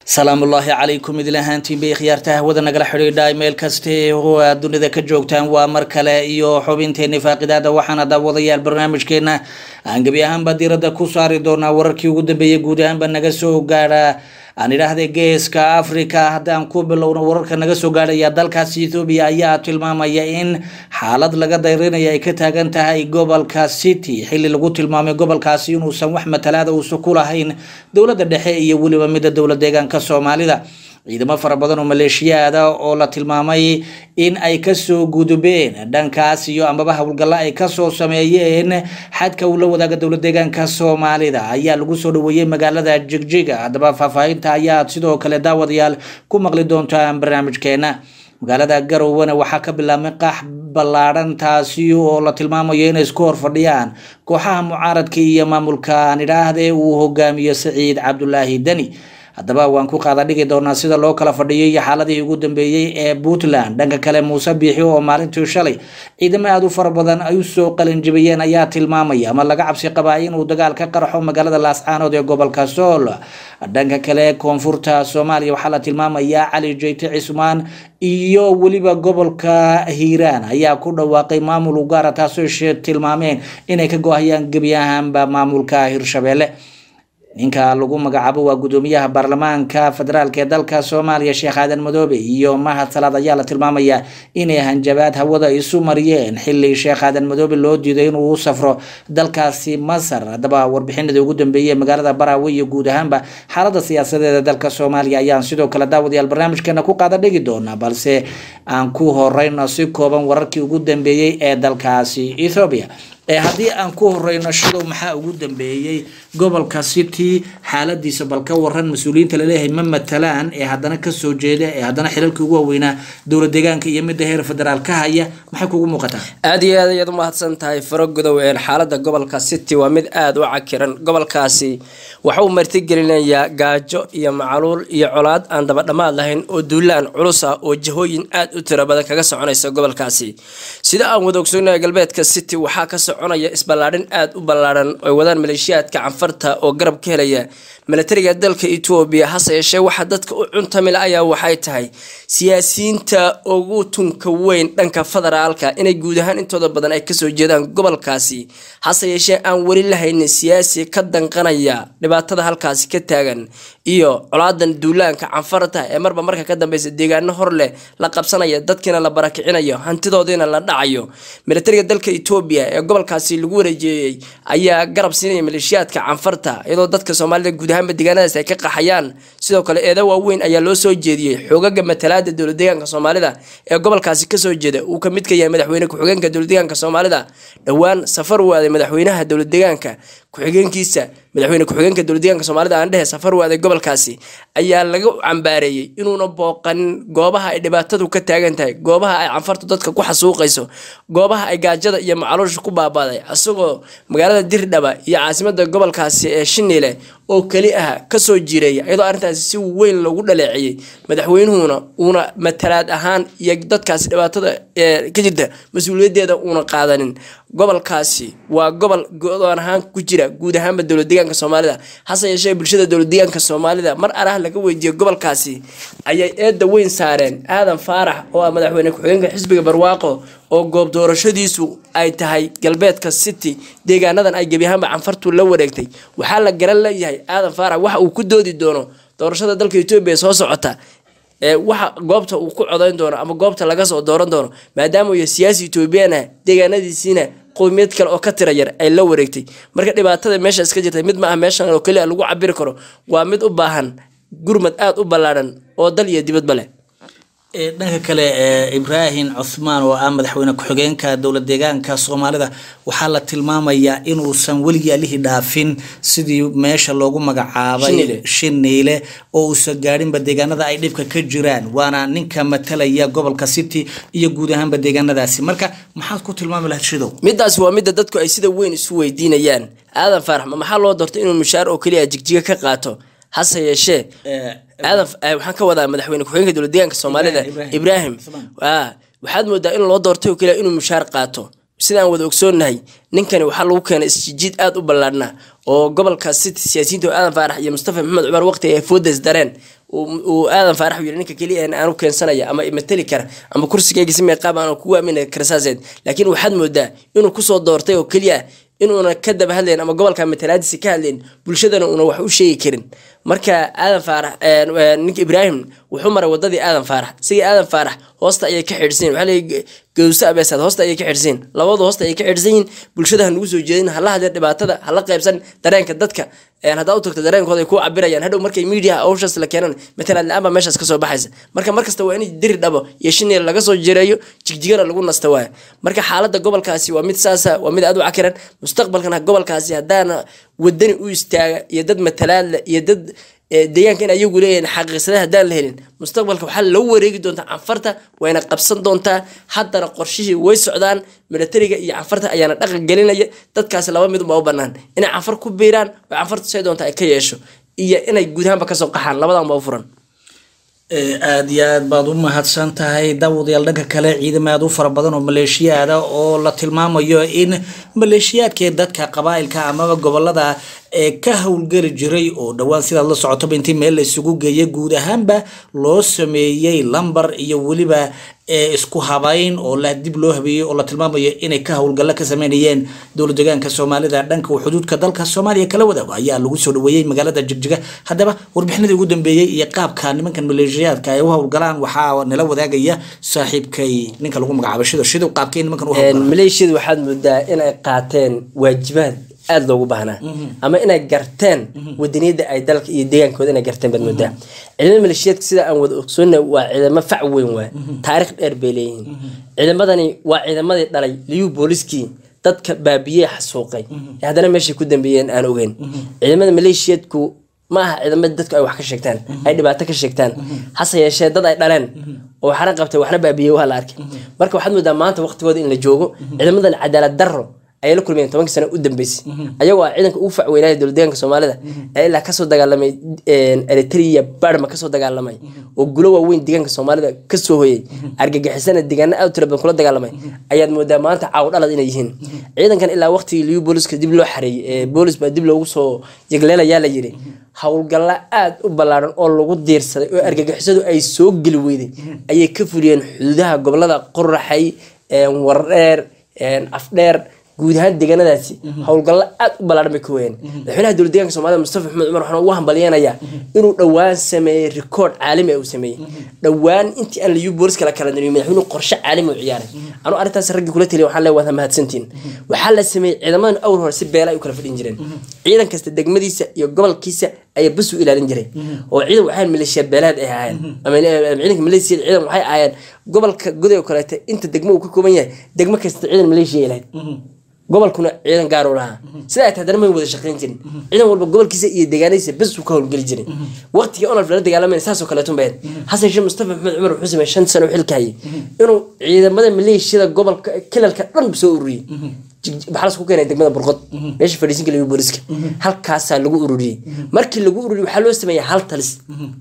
salaamullaahi calaykum idil ahaantiin bay khiyaarta hawada nagala xidhiidha meel kaste oo aad dunida ka joogtaan waa mar kale iyo xubinteeni faaqidaada waxaana daawadayaal barnaamijkeena aan gebi ahaanba diirada ku saari doonaa wararkii ugu dambeeyay guud ahaanba naga soo gaadha aan idhaahday geeska africa haddaan ku bilowno wararka naga soo gaadhaya dalkaasi ethoobiya ayaa tilmaamaya in xaalad laga dayrinaya ay ka taagan tahay gobolka city xilli lagu tilmaamay gobolkaasi inuusan wax matalaada uusa ku lahayn dowladda dhexe iyo weliba midda dowla deegaanka soomaalida ciidamo fara badan oo maleeshiyaada oo la tilmaamay in ay kasoo gudubeen dhankaas iyo amaba howlgalla ay kasoo sameeyeen xadka uu la wadaaga dowla deegaanka soomaalida ayaa lagu soo dhaweeyey magaalada jigjiga haddaba faahfaahinta ayaad sidoo kale daawadayaal ku maqli doontaan barnaamijkeena magaalada garowena waxaa ka bilaabmay qax ballaadhan taasi oo la tilmaamayo inay isku horfadhiyaan kooxaha mucaaradka iyo maamulka aan idhaahde uu hogaamiyo saciid cabdulaahi deni haddaba waan ku qaada dhigi doonaa sida loo kala fadhiyo iyo xaaladihii ugu dambeeyey ee puntland dhanka kale muuse biixi oo maalintii shalay ciidamo aada u fara badan ay usoo qalinjibiyeen ayaa tilmaamaya ama laga cabsi qabaa inuu dagaal ka qarxo magaalada laascaanood ee gobolka sool dhanka kale koonfurta soomaaliya waxaa la tilmaamayaa cali jeyte cismaan iyo weliba gobolka hiiraan ayaa ku dhawaaqay maamul ugaara taasoo tilmaameen inay ka go-hayaan gebi ahaanba maamulka hirshabelle ninka lagu magacaabo waa gudoomiyaha baarlamaanka federaalk ee dalka soomaaliya sheekh aadan madoobe iyo mahad salaad ayaa la tilmaamayaa inay hanjabaad hawada isu mariyeen xili sheekh aadan madoobe loo diiday inuu u safro dalkaasi masar haddaba warbixinadii ugu dambeeyey magaalada baraawe iyo guud ahaanba xaalada siyaasadeeda dalka soomaaliya ayaan sidoo kale daawadayaal barnaamijkeena ku qaada dhigi doonaa balse aan ku horeyno si kooban wararkii ugu dambeeyey ee dalkaasi ethoobiya haddii aan ku horeyno shadow maxaa ugu dambeeyey gobolka city xaaladiisa bal ka waran mas-uuliyiinta laleeyahay ma matalaan ee haddana kasoo jeeda ee haddana xilalkii ugu waaweynaa dowla deegaanka iyo midda heer federaal ka haya maxay kugu muuqataa aada iyo aad ayaad u mahadsan tahay faro gudow een xaalada gobolka city waa mid aada u cakiran gobolkaasi waxa uu martigelinayaa gaajo iyo macaluul iyo colaad aan dabadhamaad lahayn oo duulaan culus ah oo jahooyin aada u tiro badan kaga soconaysa gobolkaasi sida aan wada ogsoonaya galbeedka city waxaa ka soconaya isballaadhin aada u ballaadhan ay wadaan maleeshiyaadka canfarta oo garab ka helaya milatariga dalka etoobiya hase yeeshee waxaa dadka u cuntamila ayaa waxay tahay siyaasiyiinta ugu tunka weyn dhanka federaalka inay guud ahaan intooda badan ay kasoo jeedaan gobolkaasi hase yeeshee aan weli lahaynin siyaasi ka danqanaya dhibaatada halkaasi ka taagan iyo colaadan duulaanka canfarta ee marba marka ka dambeysa deegaano hor leh la qabsanaya dadkiina la barakicinayo hantidoodiina la dhacayo milatariga dalka etoobiya ee gobolkaasi lagu wareejeeyey ayaa garab siinaya maleeshiyaadka canfarta iyadoo dadka soomaalida guud ahaanba deegaanadaas ay ka qaxayaan sidoo kale eeda waaweyn ayaa loo soo jeediyey xoogaga matalaada dowla deegaanka soomaalida ee gobolkaasi kasoo jeeda uu ka mid ka yahay madaxweyne ku-xigeenka dowla deegaanka soomaalida dhowaan safar waaday madaxweynaha dowla deegaanka ku-xigeenkiisa madaxweyne ku-xigeenka dowla deegaanka soomaalida aan dhehe safar waaday gobolkaasi ayaa laga cambaareeyey inuuna booqanin goobaha ay dhibaatadu ka taagan tahay goobaha ay canfartu dadka ku xasuuqayso goobaha ay gaajada iyo macaluusha ku baabaaday isagoo magaalada dirdhaba iyo caasimada gobolkaasi ee shiniile oo keli ah kasoo jireeya iyadoo arrintaasi si weyn loogu dhaleeceeyey madaxweynuhuna uuna matalaad ahaan iyo dadkaasi dhibaatada ee ka jirta mas-uuliyadeeda uuna qaadanin gobolkaasi waa gobol go-doon ahaan ku jira guud ahaanba dowla deegaanka soomaalida hase yeeshee bulshada dowla deegaanka soomaalida mar arah laga weydiiyey gobolkaasi ayay eedda weyn saareen aadan faarax oo ah madaxweyne ku-xigeenka xisbiga barwaaqo oo goob doorashadiisu ay tahay galbeedka city deegaanadan ay gebi ahaanba canfartu la wareegtay waxaa la garan leeyahay aadan faarax waxa uu ku doodi doono doorashada dalka etoobiya soo socota ee waxa goobta uu ku codayn doono ama goobta laga soo dooran doono maadaama uu siyaasi etoobiyaan ah deegaanadiisiina qowmiyad kale oo ka tira yar ay la wareegtay marka dhibaatada meeshaas ka jirta mid ma ah meeshan oo keliya lagu cabiri karo waa mid u baahan gurmad aada u ballaadhan oo dal iyo dibadba leh dhanka kale ibraahim cuthmaan oo ah madaxweyne ku-xigeenka dowla deegaanka soomaalida waxaa la tilmaamayaa inuusan weligii alihii dhaafin sidii meesha loogu magacaabay shiniile oo uusan gaadhinba deegaanada ay dhibka ka jiraan waana ninka matalaya gobolka city iyo guud ahaanba deegaanadaasi marka maxaad ku tilmaami lahayd shidow midaas waa midda dadku ay sida weyn isu weydiinayaan aadan faarax ma maxaa loo doortay inuu mushaar oo keliya jigjiga ka qaato hase yeeshee aadan waxaan ka wadaa madaxweyne ku-xigeenka dowla deegaanka soomaalida ibraahim waxaad moodaa in loo doortay oo keliya inuu mushaar qaato sidaan wada ogsoonnahay ninkani waxaa lagu keenay isjijiid aada u ballaadhna oo gobolka city siyaasiyiinta aadan faarax iyo mustafa maxamed cumar waqti ay foodes dareen uu uu aadan faarax uu yidhi ninka keliya aan aanu keensanaya ama imateli kara ama kursigayga si meeqaab aan kugu aamini kara saaseed laakiin waxaad moodaa inuu kusoo doortay oo keliya ah inuuna ka daba hadlayn ama gobolka matalaadiisa ka hadlayn bulshadana uuna wax u sheegi karin marka aadan faarax ninka ibraahim wuxuu maray wadadii aadan faarax sigii aadan faarax hoosta ayay ka xidhsiin waxaa leeyahay gawsa abeesaad hoosta ayay ka xidhsiin labadu hoosta ayay ka xidhsan yihiin bulshada ha nugu soo jeedin hala hadleen dhibaatada hala qaybsan dareenka dadka haddaa u tagto dareenkooda ay ku cabirayaan hadhow markay media hawshaas la keenan matalan la-aan baa meeshaas kasoo baxaysa marka markasta waa in diri dhabo iyo shinil laga soo jireeyo jigjigana lagu nasta waaya marka xaalada gobolkaasi waa mid saasa waa mid aad u cakiran mustaqbalkana gobolkaasi haddaana wadani u istaaga iyo dad matalaadle iyo dad deegaanka in ayagu leeyahin xaqiiqsada haddaan la helin mustaqbalka waxaa loo wareegi doontaa canfarta wayna qabsan doontaa haddana qorshihii way socdaan milatariga iyo canfarta ayaana dhaqan gelinaya dadkaasi laba mid uma u banaan inay canfar ku biiraan oo canfarta say doonta ay ka yeesho iyo inay guud ahaanba kasoo qaxaan labadan ba u furan aada iyo aad baad u mahadsan tahay daawadayaal dhanka kale ciidamo aada u fara badan oo maleeshiyaada oo la tilmaamayo in maleeshiyaadkee dadka qabaailka amaba gobolada ee ka howlgeli jiray oo dhowaan sidaad la socotoba intii meel la isugu geeyay guud ahaanba loo sameeyey lambar iyo weliba isku habayn oo la dib loo habeeyey oo la tilmaamayo inay ka howlgallo ka sameynayeen dowlad deegaanka soomaalida dhanka xuduudka dalka soomaaliya kala wadaago ayaa lagu soo dhaweeyey magaalada jigjiga haddaba warbixinadii ugu dambeeyey iyo qaabka nimankan maleeshiyaadka ay u howlgalaan waxaa nala wadaagaya saaxiibkay ninka lagu magacaabo shido shido qaabkay nimankan u howlgalaan maleeshiyadu waxaad moodaa inay qaateen waajibaad aada loogu baahnaa ama inay garteen wadaniyada ay dalka iyo deegaankooda inay garteen baad moodaa ciidamada maleeshiyaadka sida aan wada ogsoonna waa ciidamo fac weyn waay taarikh dheer bay leeyihiin ciidamadani waa ciidamadii dhalay liyu booliskii dadka baabiyey xasuuqay ee haddana meeshay ku dambeeyeen aan ogeyn ciidamada maleeshiyaadku ma aha ciidamada dadku ay wax ka sheegtaan ay dhibaato ka sheegtaan hase yeeshee dad ay dhaleen oo waxna qabtay waxna baabiyey waa la arkay marka waxaad moodaa maanta waqtigooda in la joogo ciidamadan cadaalad darro ayay la kulmayeen tobankii sano u dambeysay ayagoo ah ciidanka ugu facweynaya dowlad deegaanka soomaalida ee ilaa kasoo dagaalamay eritrea barma kasoo dagaalamay oo gulo waaweyn deegaanka soomaalida kasoo hoyay argagixisana deegaana aad u tira badan kula dagaalamay ayaad moodaa maanta caaw dhalad inay yihiin ciidankan ilaa waqtigii liyu booliska dib loo xareeyey boolis baa dib loogu soo yegleelayaa la yiri howlgalla aada u ballaaran oo lagu diirsaday oo argagixisadu ay soo geli weyday ayay ka fuliyeen xuduudaha gobolada qoraxay wardheer afdheer guud ahaan deegaanadaasi howlgallo aad u ballaaran bay ka weyeen madaxweynaha dowlad deeganka soomaalida mustafa maxamed cumar waxaan ugu hambalyeenayaa inuu dhowaan sameeyey rikoord caalami uu sameeyey dhowaan intii aan liyu boolis kala kala darin madaxweynuhu qorshe caalami u ciyaaray anuu arrintaas raggii kula taliya waxaan leeyahay waad mahadsantiin waxaa la sameeyey ciidamadan awr hore si beela ay u kala fadhin jireen ciidan kasta degmadiisa iyo gobolkiisa ayaa bas u ilaalin jiray oo ciidan waxay maleeshiya beelaad ay ahaayeen ama ciidanka maleeshiyada ciidan waxay ahaayeen gobolka goday oo kaleete inta degmo uu ka kooban yahay degmo kasta ciidan maleeshiya lahayd gobolkuna ciidan gaar u lahaa sida ay haddana may wada shaqayn jirin ciidan walba gobolkiisa iyo deegaanadiisa bes uu ka howlgeli jiray waqtigii onalf lala dagaalamayna saasoo kaleeto bayd xasan sheekh mustafa maxamed cumar wuxuu sameeyey shan sano xilka hayay inuu ciidamada maleeshiyada gobolka kilalka dhan soo ururiyey maxaa lasku keenay degmada burqod meesha fadhiisinka lagu booliska halkaasaa lagu ururiyey markii lagu ururiyey waxaa loo sameeyey hal talis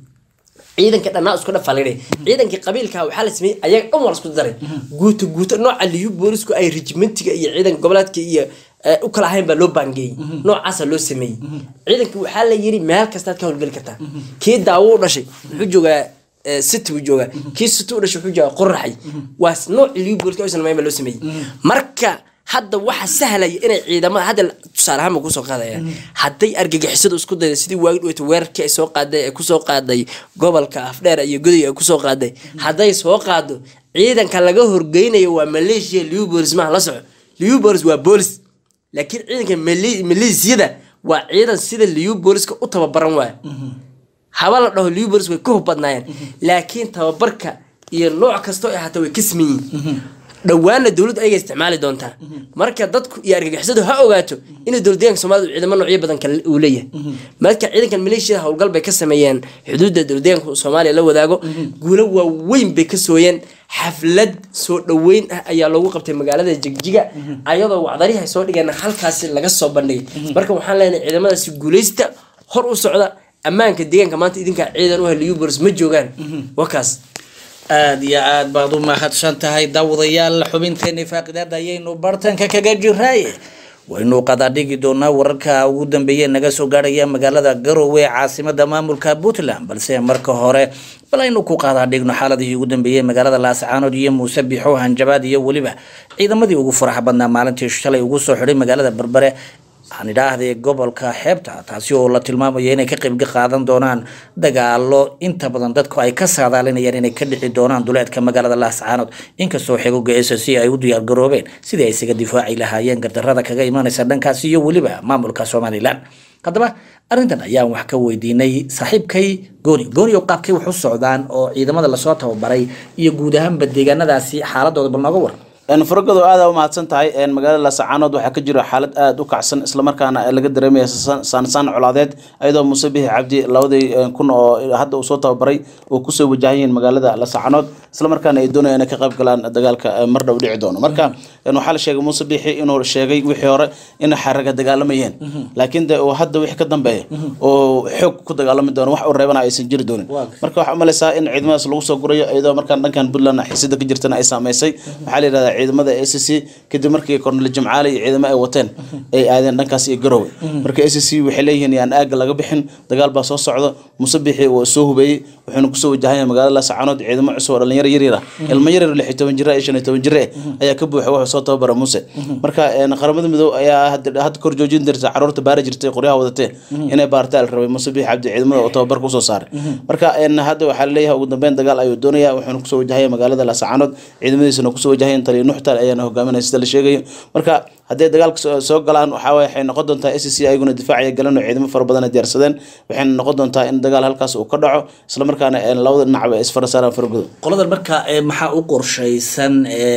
ciidanka dhannaa isku dhafalidhay ciidankii qabiilka waxaa la sameeyey ayaga dhan waa lasku daray guuto guuto nooca liyu boolisku ay regimentiga iyo ciidanka goboleedka iyo u kala ahayn baa loo baangeeyey noocaasa loo sameeyey ciidanka waxaa la yiri meel kastaad ka howlgeli kartaa kii daawo u dhashay wuxuu joogaa city buu joogaa kii city u dhashay wuxuu joogaa qoraxay waa nooc liyu booliska aysan mayn baa loo sameeyey marka hadda waxa sahlaya inay ciidamada hadda tusaale ahaan ba kusoo qaadaya hadday argagixisadu isku dayda sidii waagi dhaweyta weerarkii ay soo qaaday ay kusoo qaaday gobolka afdheer iyo goday ay kusoo qaaday hadday soo qaado ciidanka laga horgeynayo waa maleeshiya liu bolis maha la soco liu bolis waa boolis laakiin ciidanka maleesiyada waa ciidan sida liu booliska u tababaran waaya haba la dhaho liu bolis way ka hub badnaayeen laakiin tababarka iyo nooc kastoo ay ahaata way ka siman yihiin dhowaanna dowladdu ayaga isticmaali doontaa marka dadku iyo argagixisadu ha ogaato inay dowlad deeganka soomaalida ciidamo noocyo badan kale uu leeyahay marka ciidankan maleeshiyada howlgal bay ka sameeyeen xuduudda dowlad deeganka soomaaliya la wadaago guulo waaweyn bay ka sooyeen xaflad soo dhoweyn ah ayaa loogu qabtay magaalada jigjiga ayadoo wacdarihi ay soo dhigeen halkaasi laga soo bandhigay marka waxaan leenahay ciidamadaasi guuleysta hor u socda ammaanka deegaanka maanta idinkaa ciidan u heliyu bolis ma joogaan wakaas aada iyo aada baad u mahadsan tahay daawadayaal xubinteeni faaqidaada ayaynu bartanka kaga jiraaye waynu qadaadhigi doonaa wararka ugu dambeeya naga soo gaarhaya magaalada garowe caasimada maamulka puntland balse marka hore bal aynu ku qadaadhigno xaaladihii ugu dambeeyey magaalada laascaanood iyo muuse bixo hanjabaad iyo weliba ciidamadii ugu faraxa badnaa maalintii shalay ugu soo xidhay magaalada berbere aan idhaahday gobolka xeebta taasi oo la tilmaamayo inay ka qeybga qaadan doonaan dagaalo inta badan dadku ay ka saadaalinayaan inay ka dhici doonaan duleedka magaalada laascaanood inkastoo xegoga s c ay u diyaargaroobeen sidii ay isaga difaaci lahaayeen gardarada kaga imanaysa dhankaasi iyo weliba maamulka somalilan haddaba arrintan ayaan wax ka weydiinay saaxiibkay gooni gooni oo qaabkay wax u socdaan oo ciidamada lasoo tababaray iyo guud ahaanba deegaanadaasi xaaladooda bal nooga waran faragado aada u mahadsan tahay magaalada laascaanood waxaa ka jira xaalad aada u kacsan islamarkaana laga dareemaya saansaan colaadeed ayadoo muuse bixi cabdi labadii kun oo hadda uu soo tababaray uu kusoo wajahayiin magaalada laascaanood islamarkaana ay doonayaan inay ka qayb galaan dagaalka mar dhow dhici doono marka waxaa la sheegay muuse bixi inuu sheegay wixii hore in xaraga dagaalamayeen laakiin de uu hadda wixii ka dambeeya oo xoog ku dagaalami doono wax uu reebana aysan jiri doonin marka waxaa umalaysaa in ciidamadaas lagu soo gurayo iyadoo markaan dhankan puntland xisida ka jirtana ay saameysay waxaa la yidhahdaa ciidamada a c c kadib markii kornel jimcaale iyo ciidamo ay wateen ay aadeen dhankaas iyo garowe marka a c c waxay leeyihiin yaan aaga laga bixin dagaal baa soo socdo muuse bixi waa soo hubeeyey wuxuuna kusoo wajahaya magaalada laascaanood ciidamo cusub oo dhalinyaro yaryar ah ilmo yaryar lix iyo toban jira iyo shan iyo toban jire ayaa ka buuxa wuxuu soo tababara muuse marka qaramada midoob ayaa hadda kor joojin jirta caruurta baari jirtay qoryaha wadatee inay baartaa la rabay muuse bixi cabdi ciidamada oo tababarka usoo saaray marka hadda waxaa laleeyahay ugu dambeyn dagaal ayuu doonaya wuxuuna kusoo wajahaya magaalada laascaanood ciidamadiisana kusoo wajahayeen taliya nuxtal ayaana hogaaminaya sida la sheegayo marka hadday dagaalka soo galaan waxaa waxay noqon doontaa a c c ayaguna difaacaya galan oo ciidamo fara badan ay diyaarsadeen waxayna noqon doontaa in dagaal halkaas uu ka dhaco islamarkaana labada dhinacba ay isfarasaaraan faragudo qoladan marka maxaa u qorshaysan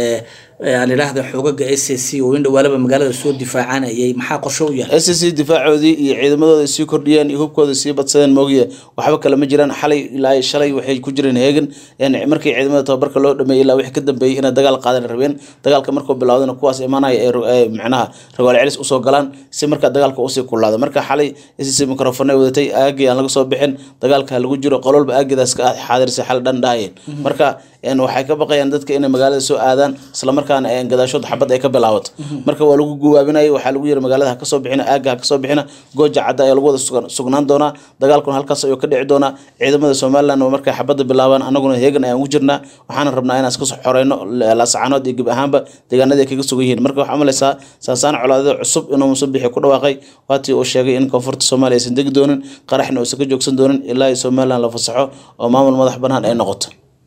aan idhaahda xoogaga s c oo in dhawaalaba magaalada soo difaacanayay maxaa qorsho u yahay s c difaacoodii iyo ciidamadooda sii kordhiyeen iyo hubkooda sii badsadeen moogiye waxba kale ma jiraan xalay ilaa shalay waxay ku jireen heegan markii ciidamada tababarka loo dhameeyey ilaa wixii ka dambeeyey inay dagaal qaadan rabeen dagaalka markuu bilowdana kuwaas imaanaya ee macnaha ragaal celis usoo galaan si marka dagaalka usii kulaado marka xalay s c microfonay wadatay aagii aan laga soo bixin dagaalka lagu jiro qololba aagidaas ka xaadirsay xal dhan dhahayeen marka waxay ka baqayaan dadka inay magaalada soo aadaan islamarkaana gadaashood xabad ay ka bilaabato marka waa lagu guwaabinaya waxaa lagu yiri magaalada ha kasoo bixina aaga ha kasoo bixina gooja cadda ayaa lagu wada sugnaan doonaa dagaalkuna halkaas ayuu ka dhici doonaa ciidamada somaliland markay xabadda bilaabaan anaguna heegan ayaan ugu jirnaa waxaana rabnaa inaan iska soo xoreyno laascaanood iyo geb ahaanba deegaanadii ay kaga sugan yihiin marka waxaa umalaysaa saasaan colaadada cusub inuu muuse bixi ku dhawaaqay waatii uu sheegay in koonfurta soomaaliya aysan degi doonin qaraxna uusan ka joogsan doonin ilaa iyo somaliland la fasaxo oo maamul madax banaan ay noqoto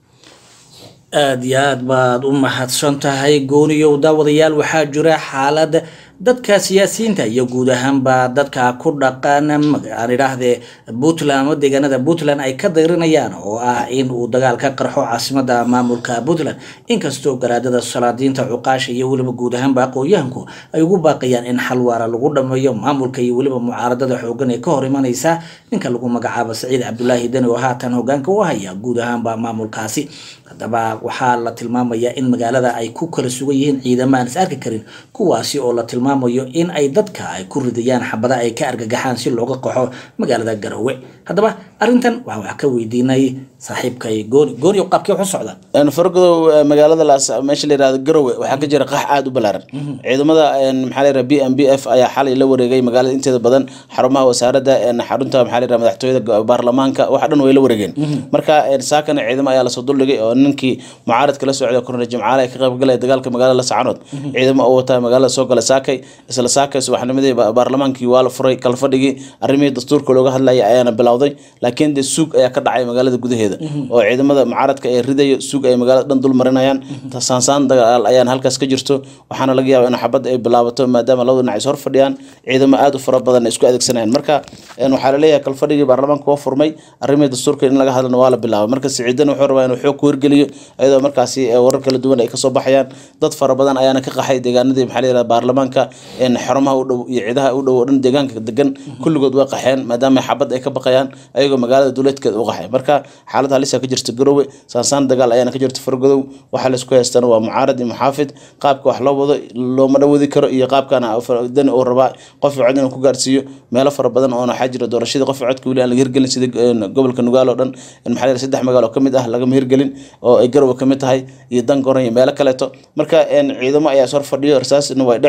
aada iyo aad baad u mahadsan tahay gooniyow daawadayaal waxaa jira xaalad dadka siyaasiyiinta iyo guud ahaanba dadka ku dhaqan aan idhaahdee puntland ama deegaanada puntland ay ka dayrinayaan oo ah in uu dagaal ka qarxo caasimada maamulka puntland inkastoo garaadada salaadiinta cuqaasha iyo weliba guud ahaanba aqoon-yahanku ay ugu baaqayaan in xal waara lagu dhameeyo maamulka iyo weliba mucaaradada xoogan ee ka hor imanaysa ninka lagu magacaabo saciid cabdulaahi deni oo haatan hogaanka u haya guud ahaanba maamulkaasi haddaba waxaa la tilmaamayaa in magaalada ay ku kala sugan yihiin ciidamo aan is arki karin kuwaasi oo la tilmaamayo in ay dadka ay ku ridayaan xabada ay ka argagaxaan si looga qaxo magaalada garowe haddaba arrintan waxaan wax ka weydiinay saaxiibkay gooni gooni oo qaabkii wax u socda fargodow magaalada laas meesha la yihahdo garowe waxaa ka jira qax aada u ballaaran ciidamada maxaa la yihahda b m b f ayaa xalay la wareegay magaalada inteeda badan xarumaha wasaaradda xarunta maxaa la yihahda madaxtooyada baarlamaanka waxa dhan way la wareegeen marka saakana ciidamo ayaa lasoo duldhigay oo ninkii mucaaradka la socda kornel jimcaale ay ka qayb galaya dagaalka magaalada lascaanood ciidamo oo wataa magaalada soo gala saakay isla saakay subaxnimadii baarlamaankii waa la furay kalfadhigii arrimihii dastuurka looga hadlaya ayaana bilowday laakiin dee suug ayaa ka dhacay magaalada gudaheeda oo ciidamada mucaaradka ee ridayo suug ay magaalada dhan dul marinayaan saansaan dagaal ayaana halkaas ka jirto waxaana laga yaaba in xabadda ay bilaabato maadaama labada dhinac is hor fadhiyaan ciidamo aada u fara badan ay isku adeegsanayaan marka waxaa laleeyahay kalfadhigii baarlamaanka waa furmay arrimihii dastuurka in laga hadlana waa la bilaabay marka siciidan wuxuu rabaa inuu xoog ku hirgeliyo iyadoo markaasi warar kala duwan ay kasoo baxayaan dad fara badan ayaana ka qaxay deegaanadii maxaa la yihahda baarlamaanka xarumaha u dhow iyo ciidaha u dhow oo dhan deegaanka degan kulligood way qaxeen maadaama xabad ay ka baqayaan ayagoo magaalada duleedkeeda u qaxay marka xaalad halisa ka jirta garowe saansaan dagaal ayaana ka jirta fargodow waxaa laisku haystana waa mucaarad iyo muxaafid qaabka wax loo wado looma dhawadi karo iyo qaabkana dani uu rabaa qof cod inuu ku gaarsiiyo meelo fara badan oona waxaa jira doorashadii qof codka weli aan laga hirgelin sida gobolka nugaal oo dhan maxaa la yihahda saddex magaalo ka mid ah lagama hirgelin oo ay garowe ka mid tahay iyo dangoran iyo meelo kaleeto marka ciidamo ayaa sor fadhiyo rasaasna way dhacaysaa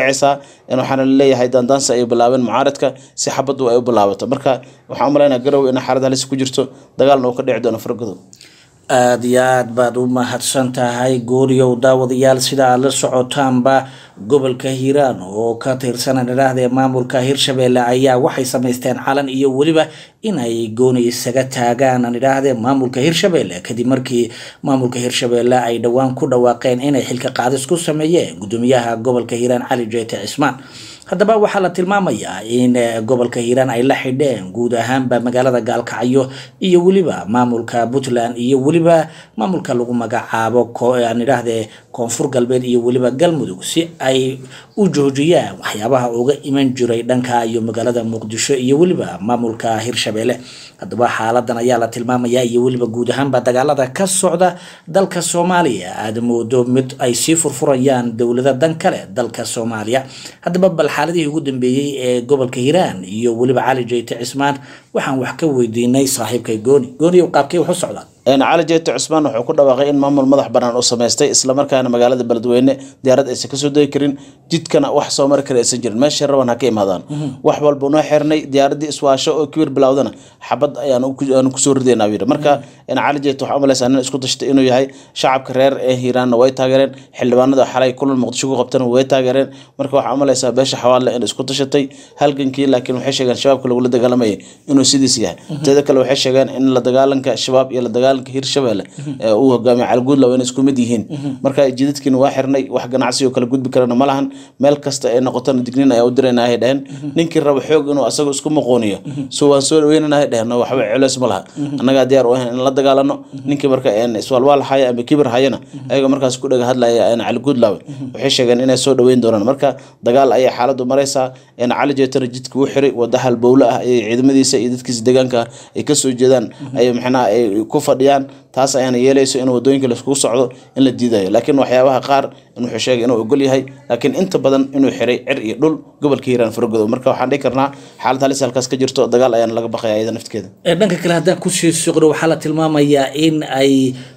in waxaana laleeyahay daandaansi ay bilaabeen mucaaradka si xabadu ay u bilaabato marka waxaan u malaynaa garowe in xaalad halis ku jirto dagaalna uu ka dhici doono fargodow aada iyo aad baad u mahadsan tahay gooriyow daawadayaal sida aad la socotaanba gobolka hiiraan oo ka tirsan idhaahdee maamulka hirshabeelle ayaa waxay samaysteen calan iyo weliba in ay gooni isaga taagaan aan idhaahdee maamulka hirshabeelle kadib markii maamulka hirshabeelle ay dhowaan ku dhawaaqeen inay xilka qaadis ku sameeyeen gudoomiyaha gobolka hiiraan cali jeete cismaan haddaba waxaa la tilmaamayaa in gobolka hiiraan ay la xidheen guud ahaanba magaalada gaalkacyo iyo weliba maamulka puntland iyo weliba maamulka lagu magacaabo aan idhaahdee koonfur galbeed iyo weliba galmudug si ay u joojiyaan waxyaabaha uga iman jiray dhanka iyo magaalada muqdisho iyo weliba maamulka hirshabeelle haddaba xaaladan ayaa la tilmaamayaa iyo weliba guud ahaanba dagaalada ka socda dalka soomaaliya aada moodo mid ay sii furfurayaan dowlada dan kale dalka soomaaliya haddaba bal xaaladihii ugu dambeeyey ee gobolka hiiraan iyo weliba cali jeyte cismaan waxaan wax ka weydiinay saaxiibkay gooni gooniyow qaabkee wax u socdaan cali jeete cusmaan wuxuu ku dhawaaqay in maamul madax banaan uu samaystay islamarkaana magaalada beledweyne diyaarad aysan kasoo degi karin jidkana wax soo mari kara aysan jirin meesha raban ha ka imaadaan wax walba noo xirnay diyaaradii iswaasho oo kibir bilowdana xabad ayaan kusoo ridaynaa yidhi marka cali jeete waxaa umalaysaa nin isku dashtay inuu yahay shacabka reer ee hiiraanna way taageereen xildhibaanada xalay kulan muqdisho ku qabtana way taageereen marka waxaa umalaysaa beesha xawaadle in isku dashatay halgankii laakiin waxay sheegeen shabaabka lagula dagaalamayay inuu sidiis yahay teeda kale waxay sheegeen in la dagaalanka shabaab iyo la dagaalanka hirshabelle ee uu hogaamiye caliguudlaw inay isku mid yihiin marka jidadkiina waa xirnay wax ganacsi oo kala gudbi karana ma lahan meel kasta ay noqotona dignin ayaa u dirayna ay dheheen ninkii raba xoog inuu asaga isku muquuniyo so waan soo dhaweynana ay dheheen waxba culeys ma laha annagaa diyaar u ahayn in la dagaalano ninkii marka iswaalwaal haya ama kibir hayana ayaga markaas ku dhaga hadlaya caliguudlaw waxay sheegeen inay soo dhaweyn doonaan marka dagaal ayay xaaladu maraysaa cali jeetana jidka u xiray wada halbowle ah ayay ciidamadiisa iyo dadkiisa deegaanka ay kasoo jeedaan ay maxnaa ay ku fadhiyaan taas ayaana yeelayso in wadooyinka laiskugu socdo in la diidayo laakiin waxyaabaha qaar in wuxuu sheegay inuu ogol yahay laakiin inta badan inuu xiray cir iyo dhul gobolka hiiraan faragodow marka waxaan dhihi karnaa xaalad halis halkaas ka jirto dagaal ayaana laga baqaya iyada nafteeda dhanka kale haddaan kusii suqdo waxaa la tilmaamayaa in ay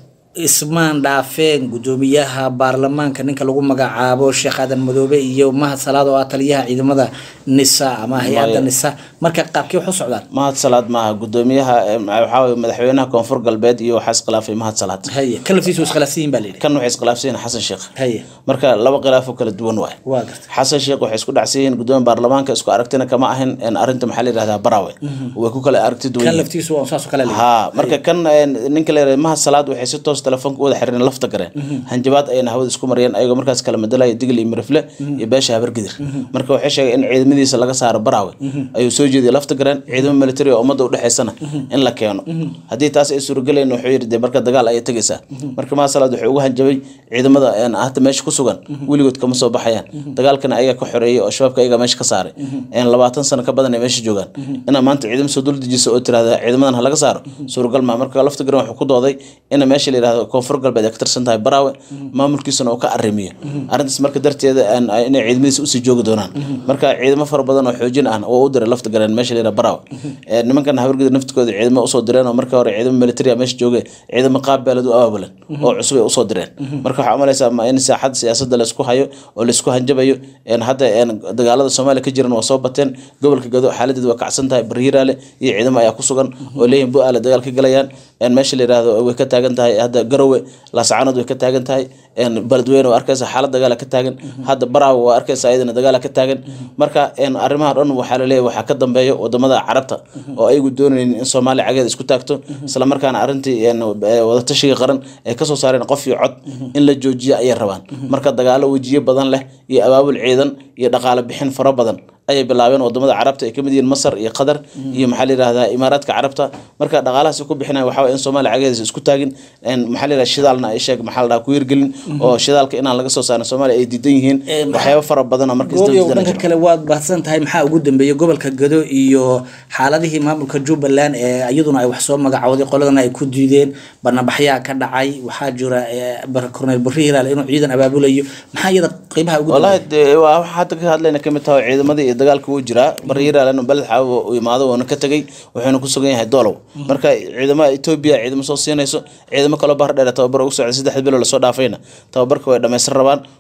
ismaan dhaafeen gudoomiyaha baarlamaanka ninka lagu magacaabo sheekh aadan madoobe iyo mahad salaad oo ah taliyaha ciidamada nisa ama hay-adda nisa marka qaabkii wax u socdaan mahad salaad maaha gudoomiyaha waxaa weye madaxweynaha koonfur galbeed iyo waxaa iskhilaafay mahad salaad haye kalaftiisu iskhilaafsan yihin baa layidhi kan waxay iskhilaafsan yihin xasan sheekh haye marka laba khilaafoo kala duwan waay waa garta xasan sheekh waxay isku dhacsan yihiin gudoomiya baarlamaanka isku aragtina kama ahin arrinta maxaa la yihahdaa barawe way ku kala aragti duwan kan yihiin laftiisu waa saasoo kale ha marka kan ninka la yihahda mahad salaad waxay si toos telefoonka u wada xiriireen lafta gareen hanjabaad ayana hawada isku mariyeen ayagoo markaas kala madelaya digl iyo mirifle iyo beesha habargidir marka waxay sheegeen in ciidamadiisa laga saaro baraawe ayuu soo jeediyay lafta gareen ciidamo military oo ummadda udhexeysana in la keeno haddii taas ay suuragelayn wuxuu yidhi dee marka dagaal ayay tegaysaa marka mahad salaad wuxuu ugu hanjabay ciidamada hadda meesha ku sugan weligood kama soo baxayaan dagaalkana ayaga ka xoreeyay oo shabaabka ayaga meesha ka saaray labaatan sano ka badan ay meesha joogaan inaa maanta ciidamo soo dul dejisa oo tirahda ciidamadan ha laga saaro suuragal maa marka lafta garan wuxuu ku dooday ina meesha la yihahdo koonfur galbeed ay ka tirsan tahay baraawe maamulkiisana uu ka arrimiyo arrintaas marka darteeda inay ciidamadiisa usii joogi doonaan marka ciidamo fara badan oo xoojin ah oo u diray lafta garan meesha la yihahdo baraawe nimankan habargida naftikooda ciidamo usoo direen oo marka hore ciidamo military meesha jooge ciidamo qaab beelad u abaabulan oo cusub ay usoo direen marka waxaa umalaysaa in saaxadda siyaasadda laysku hayo oo laysku hanjabayo hadda dagaalada soomaaliya ka jiran waa soo bateen gobolka gado xaaladeed waa kacsan tahay bariiraale iyo ciidamo ayaa ku sugan oo leeyihin bu-aale dagaal ka galayaan meesha la yihahdo way ka taagan tahay hadda garowe laascaanood way ka taagan tahay beledweyne waa arkaysa xaalad dagaala ka taagan hadda baraawe waa arkaysa ayadana dagaala ka taagan marka arrimaha dhan waxaa laleeyahy waxaa ka dambeeya wadamada carabta oo ayagu doonaynin in soomaaliya cageeda isku taagto islamarkaana arrintii wadatashiga qaran ay kasoo saareen qof iyo cod in la joojiyo ayay rabaan marka dagaalo wejiyo badan leh iyo abaabul ciidan iyo dhaqaale bixin fara badan ayay bilaabeen wadamada carabta ay kamid yihiin masar iyo qatar iyo maxaa la yihahdaa imaaraadka carabta marka dhaqaalahaas ku bixinayan waxaa waye in soomaaliya cageediisa isku taagin maxaa la yihahda shidaalna ay sheeg maxaa la dhaha ku hirgelin oo shidaalka inaan laga soo saarin soomaaliya ay diidan yihiin waxyaabo fara badan oo marka goobyow isdaba dhanka kale waad baahsan tahay maxaa ugu dambeeyay gobolka gado iyo xaaladihii maamulka jubbaland ee iyaduna ay wax soo magacooday qoladana ay ku diideen barnabaxyaa ka dhacay waxaa jira korneyl barri hilaal inuu ciidan abaabulayo maxaa iyada qeybaha ugu والله dee waa waxa hadda ka hadlayna kamid tahay ciidamadii iyo dagaalka wuu jiraa bariiraalan beled xaawo uu imaado wuuna ka tegay wuxuuna ku sugan yahay doolow marka ciidamada etoobiya ciidamo soo siinayso ciidamo kaloo bahar dheer tababar ugu socday saddex bilo lasoo dhaafayna tababarka way dhammaysan rabaan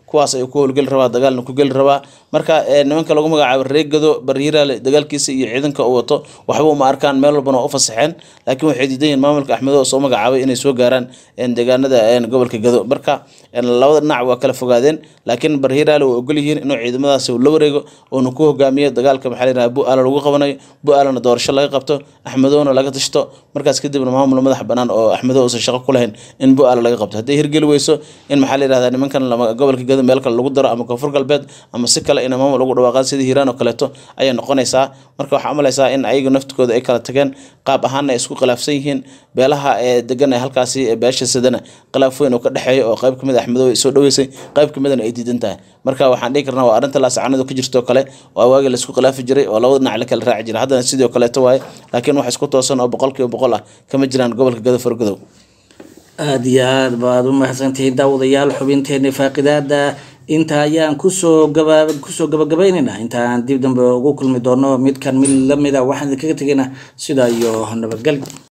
kuwaas ayuu ku howlgeli rabaa dagaalna ku geli rabaa marka nimanka lagu magacaabo reegado barhiiraale dagaalkiisa iyo ciidanka uu wato waxba uma arkaan meel walbana waa u fasaxeen laakiin waxay diidan yihiin maamulka axmedo oo soo magacaabay inay soo gaaraan deegaanada gobolka gado marka labada dhinac waa kala fogaadeen laakiin barhiiraale way ogol yihiin inuu ciidamadaasi la wareego uuna ku hogaamiyo dagaalka maxaa la yidhaha bu-aala lagu qabanayo bu-aalana doorasho laga qabto axmedowna laga tashto markaas kadibna maamul madax banaan oo axmedo uusan shaqo ku lahayn in bu-aala laga qabto hadday hirgeli weyso in maxaa la yidhahda nimankan gobolka gado meel kale lagu daro ama koonfur galbeed ama si kale in maamul ugu dhawaaqaan sidii hiiraan oo kaleeto ayay noqonaysaa marka waxaa umalaysaa in ayaga naftikooda ay kala tageen qaab ahaana ay isku khilaafsan yihiin beelaha ee degan ee halkaasi beesha sidana khilaaf weyn oo ka dhexeeya oo qayb kamid axmedo ay soo dhaweysay qayb kamidana ay diidan tahay marka waxaan dhihi karnaa waa arrinta laasacanadu ka jirto kale oo waagi laisku khilaafi jiray oo labada dhinac la kala raaci jiray haddana sidoo kaleeto waaye laakiin wax isku toosan oo boqolkiiba boqol ah kama jiraan gobolka gado fargodow aada iyo aad baad u mahadsantihiin daawadayaal xubinteeni faaqidaada inta ayaan kusoo gaba kusoo gabagabaynaynaa intaan dib dambe ugu kulmi doono midkan mid lamida waxaan idinkaga tegaynaa sidaa iyo nabadgelyo